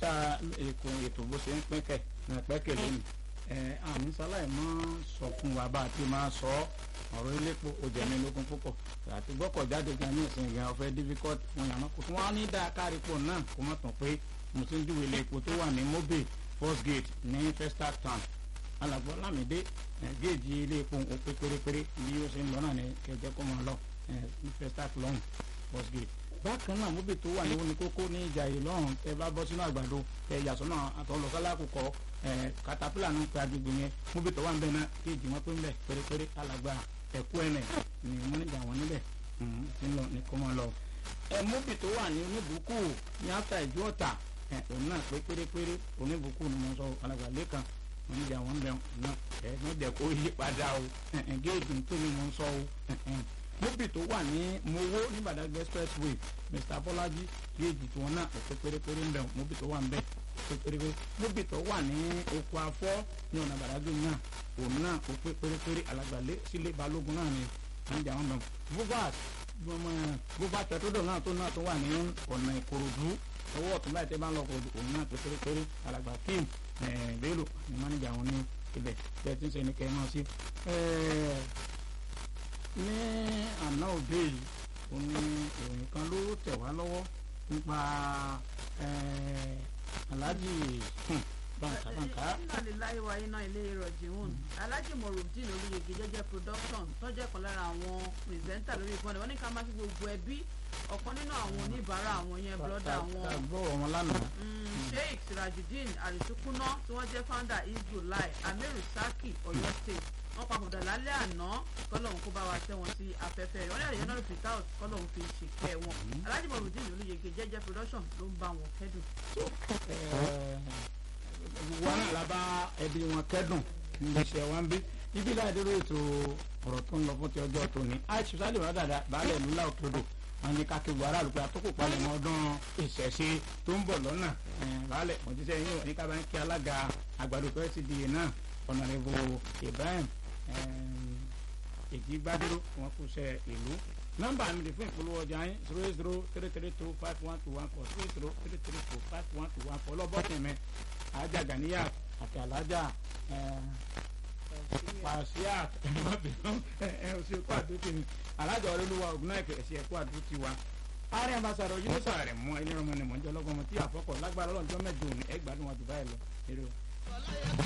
ṣá èkó ètò bó ṣe ń pínkẹ̀ pẹ́kẹ̀ lónìí àmì sáláì mọ́ sọ fún wa bá a ti máa sọ ọ̀rọ̀ iléepo òjẹ̀mí lógún púpọ̀ àti gbọ́kọ̀ jáde gan ní ìsìn gan ọ̀fẹ́ difficult wọn yàrá kò tún wá ní dáa kárípò náà kó má tàn pé mo ti ń júwèé iléepo tó wà ní mobil first gate ní festac town alàgbọ́ lámìdé géèjì iléepo ó pé pérépéré bí ó ṣe ń lọ náà ní kẹjẹ kó máa lọ ní festac lọ́hùn first gate bákan náà mobil tó wà ní wọn ní kókó ní ìjà yìí lọ́hùn tẹ bá bọ́ sínú àgbàdo tẹ yàsọ́nà àtọ́lọ́sálàkùkọ katapila ní pé agbègbè yẹn mobil tó wà ń bẹ náà géèjì wọn pé ń bẹ pérépéré alàgbà ẹ̀kú ẹ̀nẹ̀ ni wọ́n nígbà wọn níbẹ̀ tí ń lọ ní kó máa lọ. ẹ mobil tó wà ní oníbùkù ní áfíà ìjú ọ̀tà òun náà pé pérépéré oníbùkù ni mo sọ alàgbà lẹ́kan wọn nígbà wọn bẹ náà ẹ ní dẹ̀ kó yí padà o géèjì tó ni mo sọ o mobil tó wà ní mowó ní Badagry expressway Mr Bọ́lájí géèjì tí wọn náà pé pérépéré ń bẹ mobil tó wà ń bẹ pé pérépéré mobil tó wà ní oko afọ́ ní ọ̀nà Badagry náà òun náà ó pé pérépéré alàgbàlé sílé balógun náà ni àǹjà wọn bẹ bovat bovat pẹtrọdọ náà tó náà tó wà ní ọ̀nà ìkòròdú ọwọ́ ọ̀tún báyìí tẹ́ bá ń lọ kòròdú òun náà pé pérépéré alàgbà kim bello ní mánéjà wọn ní ibẹ̀ bẹ́ẹ̀ tí ń ṣe ní kẹ́ ẹ máa sí. ní àná òde yìí ó ní ìròyìn kan ló tẹ̀ wá lọ́wọ́ nípa aláàjì bàǹkà bàǹkà. iná lè láyé wa iná ilé ìrọ̀jì hùn alájì morudin olùyege jẹ́jẹ́ production tọ́jẹ́ kan lára àwọn pírẹsẹ́ńtà lórí ìfọ́nì wọ́n ní ká máa fi gbogbo ẹbí ọ̀kan nínú àwọn oníbàárà àwọn yẹn brọ́dà wọn. àgbọ̀ wọn lánàá. sheikh sirajudeen arisukuna tí wọ́n jẹ́ founder isbulai amiru saki Ọ̀yọ́ state wọ́n papòdà lálẹ́ àná kọ́lọ́hún kó bá wa tẹ́ wọn sí afẹ́fẹ́ rẹ̀ wọ́n ní àlejò náà fi taus kọ́lọ́hún fi ṣìkẹ́ wọn alájì morudin olùyege jẹ́jẹ́ production ló ń bá wọn kẹ́dùn. wọn náà la bá ẹbí wọn kẹ́dùn níbi iṣẹ́ wa ń bí ibi láàdúró ètò ọ̀rọ̀ tó ń lọ fún ti ọjọ́ tóní àìsí sálẹ̀ wọn dàda baálẹ̀ ìlú láòkèdò wọn ní kákéwu aráàlú pé àtòkò palẹ̀ mọ́ ọdún ìṣẹ̀ṣe tó ń bọ̀ lọ́nà baálẹ̀ mọ̀jíṣẹ́ yín ní ká bá ń kí alága àgbàdo pẹ́sìdìyẹ náà ọ̀nàrẹ́bù Ibrahim èjì gbádúró wọn kú sẹ ìlú nọ́mbà mi lè fún ìpolówó ọjà yín zero eight zero three three two five one two one four three zero three three two five one two one four lọ́bọ̀tì mi alájà Ganiya àti alájà pàṣíà ẹ ẹ ṣe kó àdúrótì mi alájà olólùwà ògùnà ẹ̀kẹ́ ẹ̀ṣẹ̀ ẹ̀kọ́ àdúrótì wa ààrẹ ambassadọ yìí ló sàrẹ̀ mọ́ ẹni rọmọ ni mọ̀ ń jẹ́ ọlọ́gbọ́n tí àfọkọ̀ lágbára ọlọ́njọ́ mẹ́jọ òní ẹgbàá dùn wájú báyìí lọ.